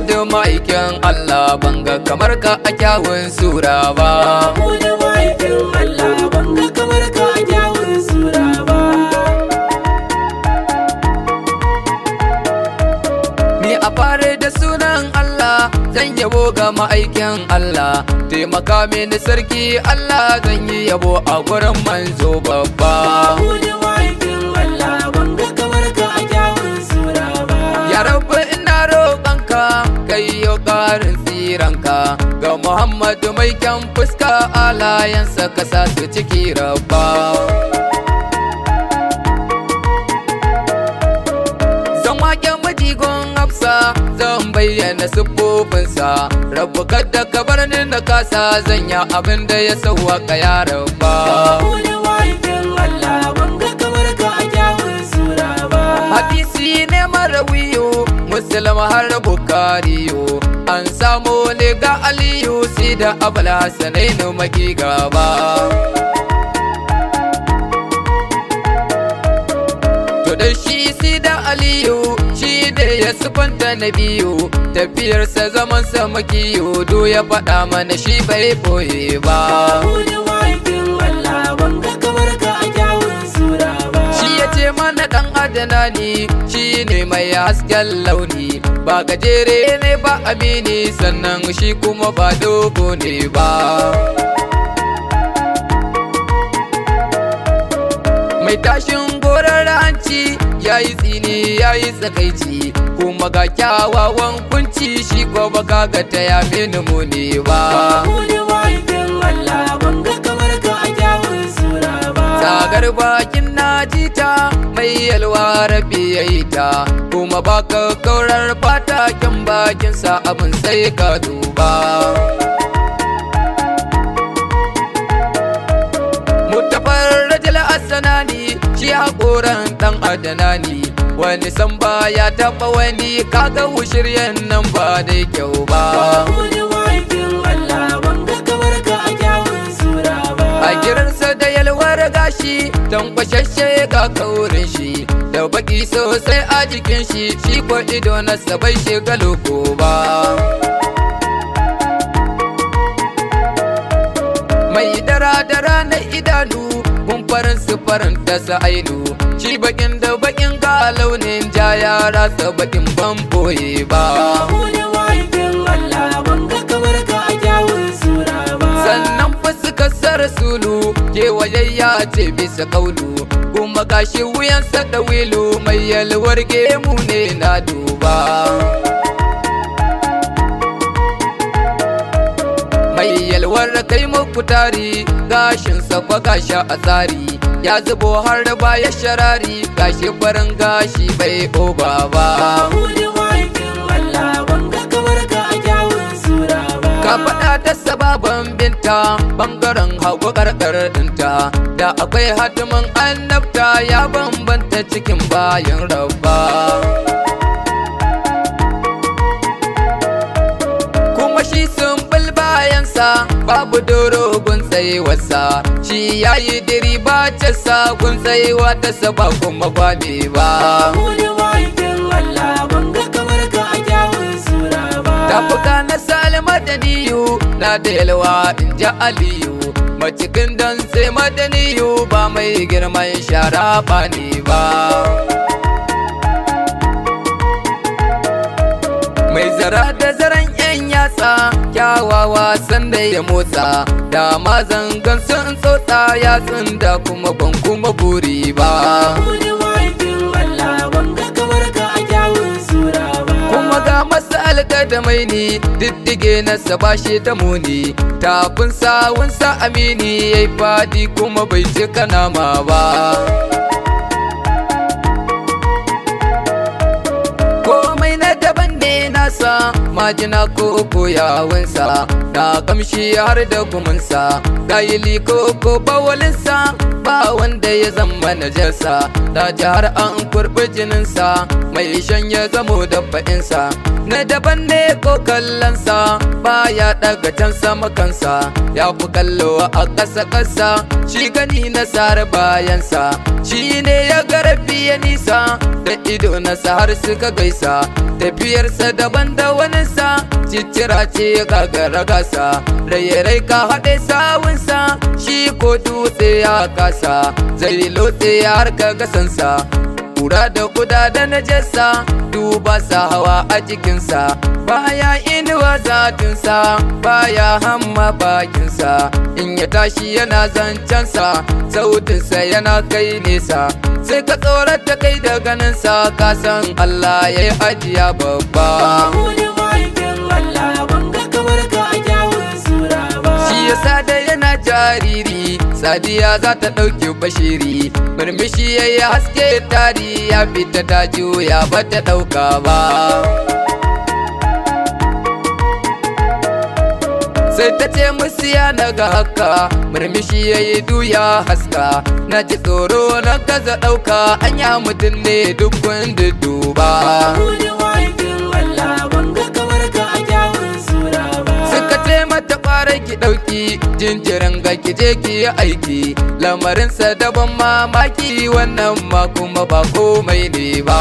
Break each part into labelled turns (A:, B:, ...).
A: Mahmudu ma'aikin Allah banga kamar ka a kyawun sura ba
B: Mahmudu ma'aikin Allah banga kamar ka a kyawun sura ba
A: Ni a fare da sunan Allah zan yabo ga ma'aikin Allah taimaka mini sarki Allah zan yi yabo a gurin manzo babba
B: Mahmudu ma'aikin Allah banga kamar ka a kyawun sura ba
A: Ya rabu ina roƙonka kai yo ƙarin tsiranka ga Muhammadu mai kyan fuska alayansa ka sa su ciki rabba. Zan wake majigon hafsa zan bayyana siffofinsa rabu kada ka bar ni na kasa zan yi abin da ya sauwaka ya rabba.
B: Mahmudu ma'aikin Allah banga kamar ka a kyawun sura ba
A: hadisi ne marawiyo muslim har bukariyo an samu ne ga aliyu si da abul hasanainu maki gaba to da shi si da aliyu shi da ya sufanta na biyu tafiyarsa zamansa makiyo do ya faɗa mana shi bai boye ba
B: Mahmudu ma'aikin Allah banga kamar ka a kyawun sura ba
A: Shi ya ce mana ɗan adana ne shi ne mai hasken launi ba gajere ne ba amini sannan shi kuma ba dogo ne ba. Mai tashin gorar hanci ya yi tsini ya yi tsakaici kuma ga kyawawan kunci shi ko baka ga ta ya mini muni ba.
B: Mahmudu ma'aikin Allah banga kamar ka a kyawun sura ba
A: Sagar bakin najita mai yalwa rabi ya yi ta kuma baka kaurar fata kyan bakinsa abin sai ka duba. Mutafar rajal asanani shi haƙoran ɗan adanani wani san ya taɓa wani kaga shiryen nan ba da kyau ba.
B: Mahmudu ma'aikin Allah banga kamar ka a kyawun sura ba
A: a girarsa da yalwar gashi tankwashashe ga kaurin shi da baki sosai a jikin shi shi ko ido na bai shiga loko ba mai dara-dara na idanu kumfarin sufarin ta ainu shi bakin da bakin ga launin ja ya rasa bakin ban boye ba
B: Mahmudu ma'aikin Allah banga kamar ka a kyawun sura ba
A: sannan fuskar sa rasulu kewayayya ce bisa kaulu kuma gashi wuyansa da wilu mai yalwar gemu ne na duba mai yalwar kai muku tari gashinsa kwa gashi a tsari ya zubo har da baya sharari gashi farin gashi bai oba ba
B: Mahmudu ma'aikin Allah banga kamar ka a kyawun sura ba
A: Ka faɗa da sababan binta bangaren hagu karkar ɗinta da akwai hatimin annabta ya bambanta cikin bayan rabba. Kuma shi sun bayansa babu dorogun tsayewarsa shi ya yi diri ba sa gun tsayewa ta saba kuma kwame ba.
B: Mahmudu ma'aikin Allah banga kamar ka a kyawun sura ba
A: Tafuka na salma da niyu na da yalwa in ji aliyu Macikin don sai madaniyu ba mai girman shara ba ne ba Mai zara da zaren yan yatsa kyawawa sanda ya motsa Da ma zangan sun tsotsa yatsun da kuma ban kuma buri ba
B: Mahmudu ma'aikin Allah banga kamar ka a kyawun sura ba
A: kuma ga masa alƙadamai ne diddige na bashi ta muni tafin sawunsa amini ya yi fadi kuma bai cika nama ba komai na daban ne nasa majina ko koyawansa na kamshi har da gumunsa gayili ko ko bawalinsa ba wanda ya zama najarsa da har an kurbi jininsa mai shan ya zamo da fa'insa na daban ne ko kallonsa baya daga can sama kansa ya fi kallo a ƙasa ƙasa shi gani na sare bayansa shi ne ya garabi ya nisa da ido na har suka gaisa tafiyarsa daban banda waninsa ciccira ce gagara gasa rai ka haɗe sawunsa shi ko dutse ya kasa zai lotse har ka gasansa kura da kuda da najasa duba sa hawa a jikinsa baya inuwa zatinsa baya hamma bakinsa in ya tashi yana zancensa sautinsa yana kai nesa sai ka tsorata kai da ganinsa ka san Allah ya yi ajiya babba
B: Mahmudu mahaifin Allah ban ga kamar ka a kyawun sura ba
A: shi yasa da yana jariri sadiya za ta ɗauki bashiri murmushi ya yi haske tari ya fita ta juya ba ta ɗauka ba sai ta ce musu ya naga haka murmushi ya yi duya haska na ji tsoro na gaza ɗauka anya mutum ne duk wanda duba
B: Mahmudu mahaifin Allah ban ga kamar ka a kyawun sura ba
A: suka ce mata fara ki ɗauki jinjirin ga ki je ki yi aiki lamarinsa daban mamaki wannan ma kuma ba komai ne ba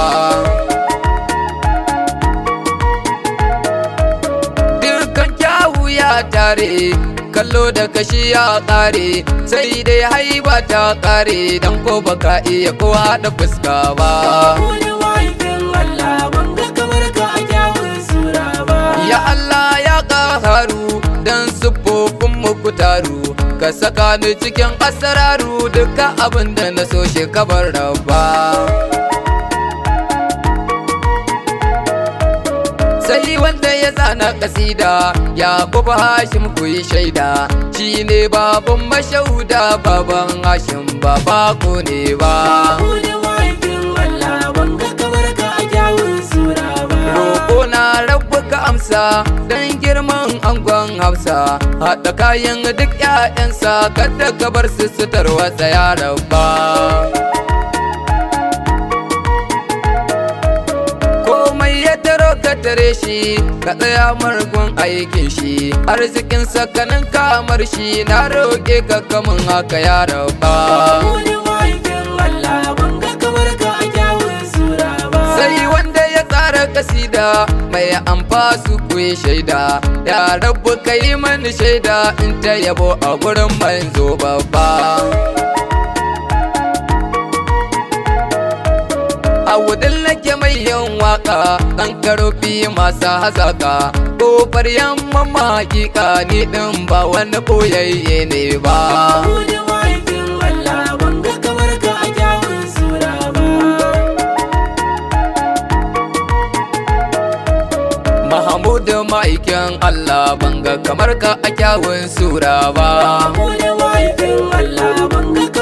A: dukkan kyawu ya tare kallo da kashi ya ƙare sai dai haiba ta ƙare don ko baka iya ko haɗa fuska ba
B: Mahmudu mahaifin Allah ban ga kamar ka a kyawun sura ba
A: Ya Allah ya ƙaharu don siffofin muku taru Ka saka ni cikin asararu duka abin da na so shi kabar rabba Sai wanda ya zana kasida ya kuba Hashim ku yi shaida Shi ne baban mashauda baban Hashim ba bako ne ba
B: Mahmudu mahaifin Allah ban ga kamar ka a kyawun sura ba
A: Roƙo na rabu ka amsa don girman angon hausa Haɗa kayan duk ‘ya'yansa kada ka bar su su tarwatsa ya rabba Komai ya taro ka tare shi ka tsaya margun aikin shi Arzikin sakanin kamar shi na roƙe ka kamun haka ya rabba
B: Mahmudu mahaifin Allah ban ga kamar ka a kyawun sura ba
A: sai wanda ya tsara kasida mai amfa su kuyi shaida ya rabu ka yi mani shaida in ta yabo a gurin manzo babba a wudin nake mai yin waka kan karofi masu hazaka kofar yamma hakika ni din ba wani boyayye ne ba
B: Mahmudu mahaifin Allah ban ga kamar ka a kyawun sura ba
A: Mahamudu ma'aikin Allah banga kamar ka a kyawun sura ba
B: Mahmudu mahaifin Allah ban ga